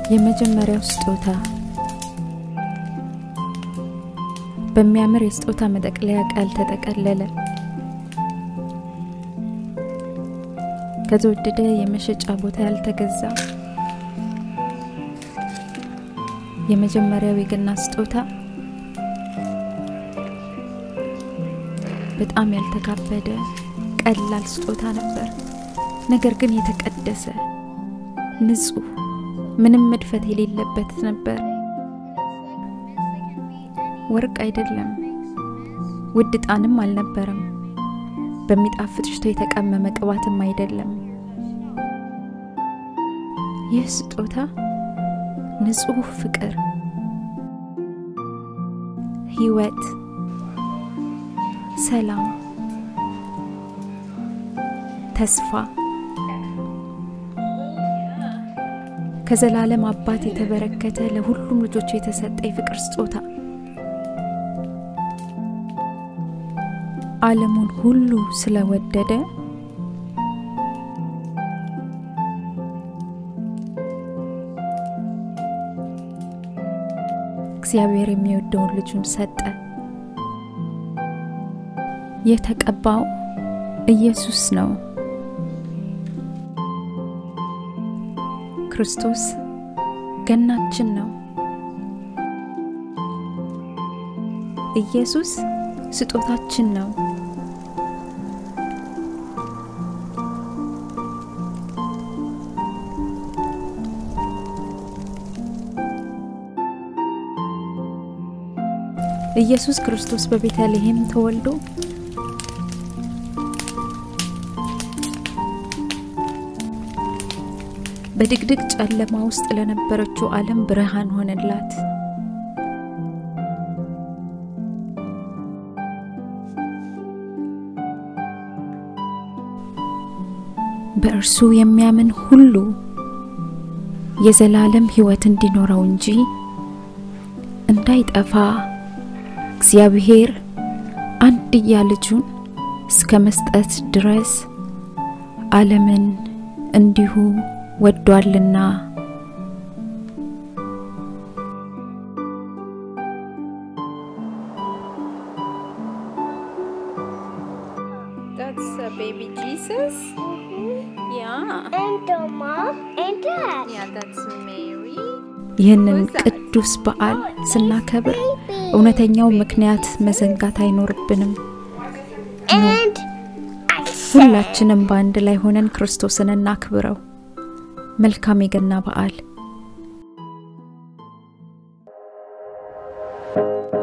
የመጀመሪያው ስጦታ በሚያምር የስጦታ መጠቅለያ ቃል ተጠቀለለ። ከተወደደ የመሸጫ ቦታ ያልተገዛ የመጀመሪያው የገና ስጦታ በጣም ያልተካበደ ቀላል ስጦታ ነበር። ነገር ግን የተቀደሰ ንጹህ፣ ምንም መድፈት የሌለበት ነበር። ወርቅ አይደለም፣ ውድ ዕጣንም አልነበረም። በሚጣፍጥ ሽቶ የተቀመመ ቅባትም አይደለም። ይህ ስጦታ ንጹህ ፍቅር፣ ሕይወት፣ ሰላም፣ ተስፋ ከዘላለም አባት የተበረከተ ለሁሉም ልጆቹ የተሰጠ የፍቅር ስጦታ ዓለሙን ሁሉ ስለወደደ እግዚአብሔር የሚወደውን ልጁን ሰጠ። የተቀባው ኢየሱስ ነው። ክርስቶስ ገናችን ነው። ኢየሱስ ስጦታችን ነው። ኢየሱስ ክርስቶስ በቤተልሔም ተወልዶ በድቅድቅ ጨለማ ውስጥ ለነበረችው ዓለም ብርሃን ሆነላት። በእርሱ የሚያምን ሁሉ የዘላለም ሕይወት እንዲኖረው እንጂ እንዳይጠፋ እግዚአብሔር አንድያ ልጁን እስከ መስጠት ድረስ ዓለምን እንዲሁ ወዷልና። That's uh, baby Jesus. Yeah. And the mom and dad. Yeah, that's Mary. ይህንን ቅዱስ በዓል ስናከብር እውነተኛው ምክንያት መዘንጋት አይኖርብንም። And I said, ሁላችንም በአንድ ላይ ሆነን ክርስቶስን እናክብረው። መልካም የገና በዓል